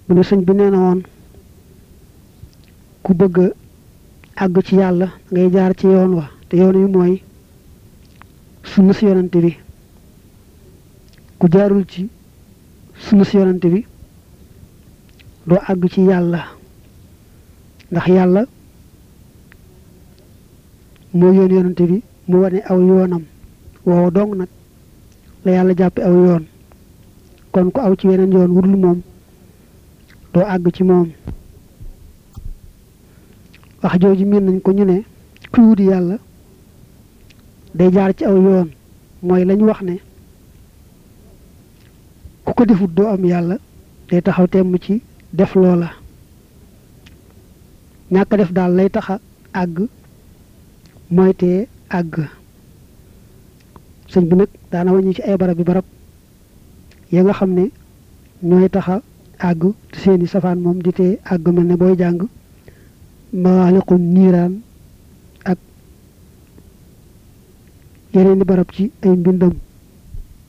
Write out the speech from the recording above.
bu ne sëñ bi nee na woon ku bëgg àgg ci yàlla ngay jaar ci yoon wa te yoon wi mooy sunna si yonante bi ku jaarul ci sunna si yonante bi doo àgg ci yàlla ndax yàlla moo yoon yonante bi mu wane aw yoonam woow dong nag la yàlla jàppe aw yoon kon ku aw ci weneen yoon wudul moom doo àgg ci moom wax jooju miin nañ ko ñu ne kuy wuti yàlla day jaar ci aw yoon mooy lañ wax ne ku ko defut doo am yàlla day taxaw temm ci def loola ñàkk def daal lay taxa àgg mooy tee àgg sëñ bi nag daana wàññi ci ay barab bi barab ya nga xam ne ñooy taxa àgg te seeni safaan moom di tee àgg mel ne booy jàng maaliqum niiraan ak yeneen di barab ci ay mbindam